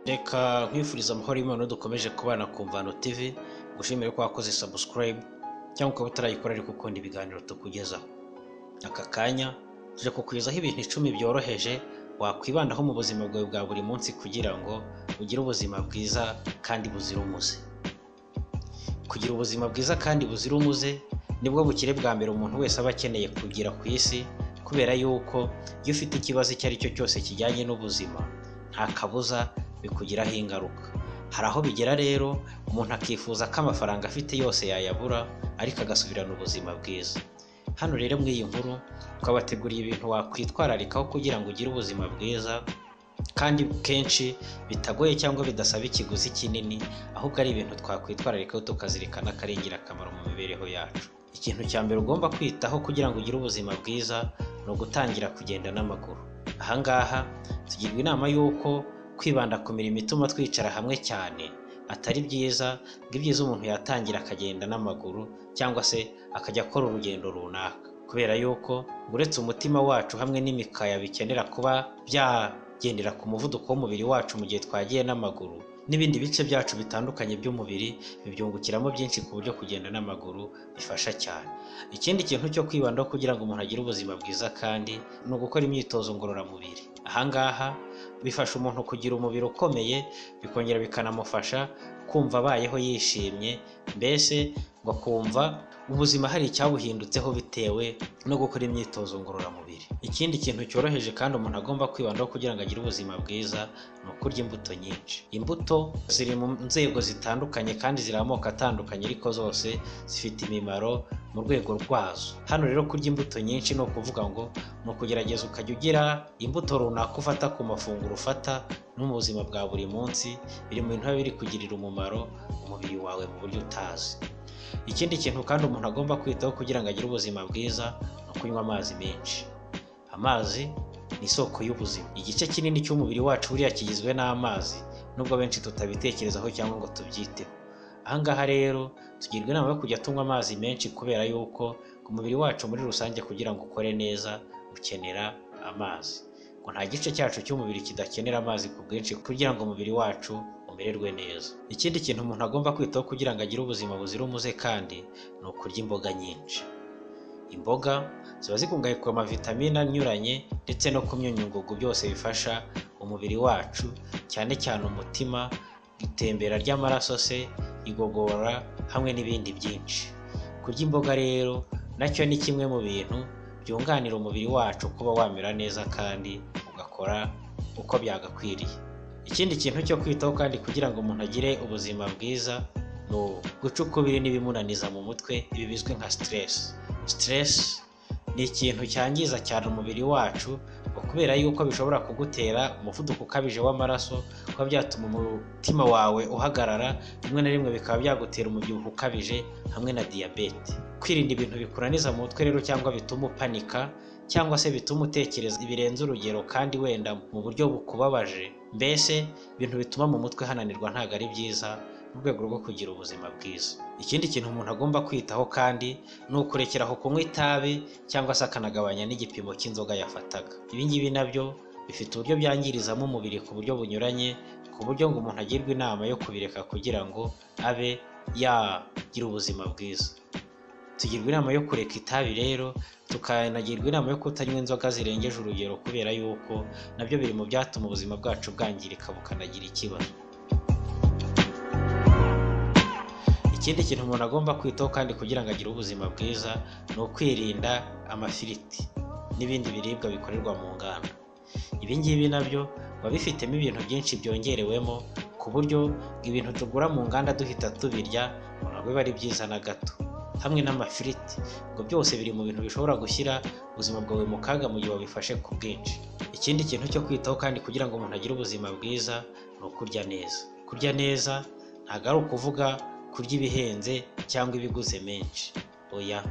reka nkwifuriza amahoro y'Imana dukomeje kubana ku Mvano TV gushimira ko wakoze subscribe cyangwa ukaba utarayikora ariko ukunda ibiganiro tukugezaho aka kanya tuje kukugezaho ibintu icumi byoroheje wakwibandaho mu buzima bwawe bwa buri munsi kugira ngo ugire ubuzima bwiza kandi buzira umuze kugira ubuzima bwiza kandi buzira umuze nibwo bukire bwa mbere umuntu wese aba akeneye kugira ku isi kubera yuko iyo ufite ikibazo icyo ari cyo cyose kijyanye n'ubuzima nta kabuza bikugiraho ingaruka hari aho bigera rero umuntu akifuza ko amafaranga afite yose yayabura ariko agasubirana ubuzima bwiza hano rero muri iyi nkuru twabateguriye ibintu wakwitwararikaho kugira ngo ugire ubuzima bwiza kandi kenshi bitagoye cyangwa bidasaba ikiguzi kinini ahubwo ari ibintu twakwitwararikaho tukazirikana ko ari ingirakamaro mu mibereho yacu ikintu cya mbere ugomba kwitaho kugira ngo ugire ubuzima bwiza ni ugutangira kugenda n'amaguru ahangaha tugirwa inama y'uko kwibanda ku mirimo ituma twicara hamwe cyane atari byiza ngo ibyiza umuntu yatangira akagenda n'amaguru cyangwa se akajya akora urugendo runaka kubera yuko uretse umutima wacu hamwe n'imikaya bikenera kuba byagendera ku muvuduko w'umubiri wacu mu gihe twagiye n'amaguru n'ibindi bice byacu bitandukanye by'umubiri bibyungukiramo byinshi ku buryo kugenda n'amaguru bifasha cyane ikindi kintu cyo kwibandaho kugira ngo umuntu agire ubuzima bwiza kandi ni ugukora imyitozo ngororamubiri ahangaha bifasha umuntu kugira umubiri ukomeye bikongera bikanamufasha kumva abayeho yishimye mbese ngo akumva ubuzima hari icyabuhindutseho bitewe no gukora imyitozo ngororamubiri ikindi kintu cyoroheje kandi umuntu agomba kwibandaho kugira ngo agire ubuzima bwiza ni ukurya imbuto nyinshi imbuto ziri mu nzego zitandukanye kandi ziri amoko atandukanye ariko zose zifite imimaro mu rwego rwazo hano rero kurya imbuto nyinshi ni ukuvuga ngo ni ukugerageza ukajya ugira imbuto runaka ufata ku mafunguro ufata no mu buzima bwa buri munsi biri mu bintu biba biri kugirira umumaro umubiri wawe mu buryo utazi ikindi kintu kandi umuntu agomba kwitaho kugira ngo agire ubuzima bwiza ni ukunywa amazi menshi amazi ni isoko y'ubuzima igice kinini cy'umubiri wacu buriya kigizwe n'amazi nubwo benshi tutabitekerezaho cyangwa ngo tubyiteho ahangaha rero tugirwa inama yo kujya tunywa amazi menshi kubera yuko umubiri wacu muri rusange kugira ngo ukore neza ukenera amazi ngo nta gice cyacu cy'umubiri kidakenera amazi ku bwinshi kugira ngo umubiri wacu umererwe neza ikindi kintu umuntu agomba kwitaho kugira ngo agire ubuzima buzira umuze kandi ni ukurya imboga nyinshi imboga ziba zikungahaye ku mavitamine anyuranye ndetse no ku myunyungugu byose bifasha umubiri wacu cyane cyane umutima itembera ry'amaraso se igogora hamwe n'ibindi byinshi kurya imboga rero nacyo ni kimwe mu bintu byunganira umubiri wacu kuba wamera neza kandi ugakora uko byagakwiriye ikindi kintu cyo kwitaho kandi kugira ngo umuntu agire ubuzima bwiza ni guca ukubiri n'ibimunaniza mu mutwe ibi bizwi nka siteresi siteresi ni ikintu cyangiza cyane umubiri wacu kubera yuko bishobora kugutera umuvuduko ukabije w'amaraso kuba byatuma umutima wawe uhagarara rimwe na rimwe bikaba byagutera umubyibuho ukabije hamwe na diyabete kwirinda ibintu bikunaniza mu mutwe rero cyangwa bituma upanika cyangwa se bituma utekereza birenze urugero kandi wenda mu buryo bukubabaje mbese ibintu bituma mu mutwe hananirwa ntabwo ari byiza mu rwego rwo kugira ubuzima bwiza ikindi kintu umuntu agomba kwitaho kandi ni ukurekeraho kunywa itabi cyangwa se akanagabanya n'igipimo cy'inzoga yafataga ibi ngibi nabyo bifite uburyo byangirizamo umubiri ku buryo bunyuranye ku buryo ngo umuntu agirwe inama yo kubireka kugira ngo abe yagira ubuzima bwiza tugirwa inama yo kureka itabi rero tukanagirwa inama yo kutanywa inzoga zirengeje urugero kubera yuko nabyo biri mu byatuma ubuzima bwacu bwangirika bukanagira ikibazo ikindi kintu umuntu agomba kwitaho kandi kugira ngo agire ubuzima bwiza ni ukwirinda amafiriti n'ibindi biribwa bikorerwa mu nganda ibi ngibi nabyo biba bifitemo ibintu byinshi byongerewemo ku buryo ibintu tugura mu nganda duhita tubirya ntabwo biba ari byiza na gato hamwe n'amafiriti ngo byose biri mu bintu bishobora gushyira ubuzima bwawe mu kaga mu gihe wabifashe ku bwinshi ikindi kintu cyo kwitaho kandi kugira ngo umuntu agire ubuzima bwiza ni ukurya neza kurya neza ntabwo ari ukuvuga kurya ibihenze cyangwa ibiguze menshi oya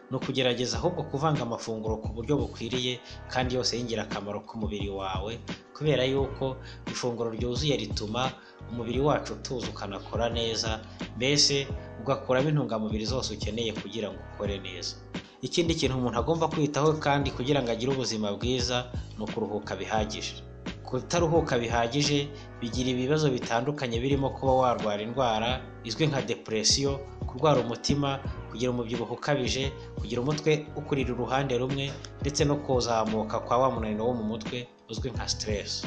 ni ukugerageza ahubwo kuvanga amafunguro ku buryo bukwiriye kandi yose y'ingirakamaro ku mubiri wawe kubera yuko ifunguro ryuzuye rituma umubiri wacu utuza ukanakora neza mbese ugakuramo intungamubiri zose ukeneye kugira ngo ukore neza ikindi kintu umuntu agomba kwitaho kandi kugira ngo agire ubuzima bwiza ni ukuruhuka bihagije kutaruhuka bihagije bigira ibibazo bitandukanye birimo kuba warwara indwara izwi nka depresiyo kurwara umutima kugira umubyibuho ukabije kugira umutwe ukurira uruhande rumwe ndetse no kuzamuka kwa wa munaniro wo mu mutwe uzwi nka siteresi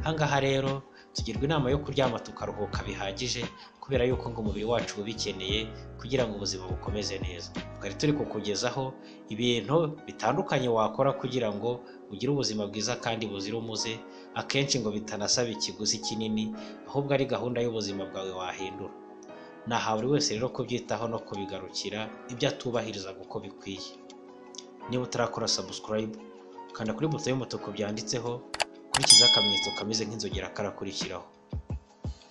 ahangaha rero tugirwa inama yo kuryama tukaruhuka bihagije kubera yuko ngo umubiri wacu uba ubikeneye kugira ngo ubuzima bukomeze neza twari turi kukugezaho ibintu bitandukanye wakora kugira ngo ugire ubuzima bwiza kandi buzira umuze akenshi ngo bitanasaba ikiguzi kinini ahubwo ari gahunda y'ubuzima bwawe wahindura naha buri wese rero kubyitaho no kubigarukira ibyo atubahiriza uko bikwiye niba utarakora sabusikarayibu kanda kuri buto y'umutuku byanditseho kurikizaho akamenyetso kameze nk'inzogera karakurikiraho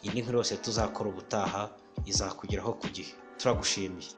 iyi ni nkuru yose tuzakora ubutaha izakugeraho ku gihe turagushimiye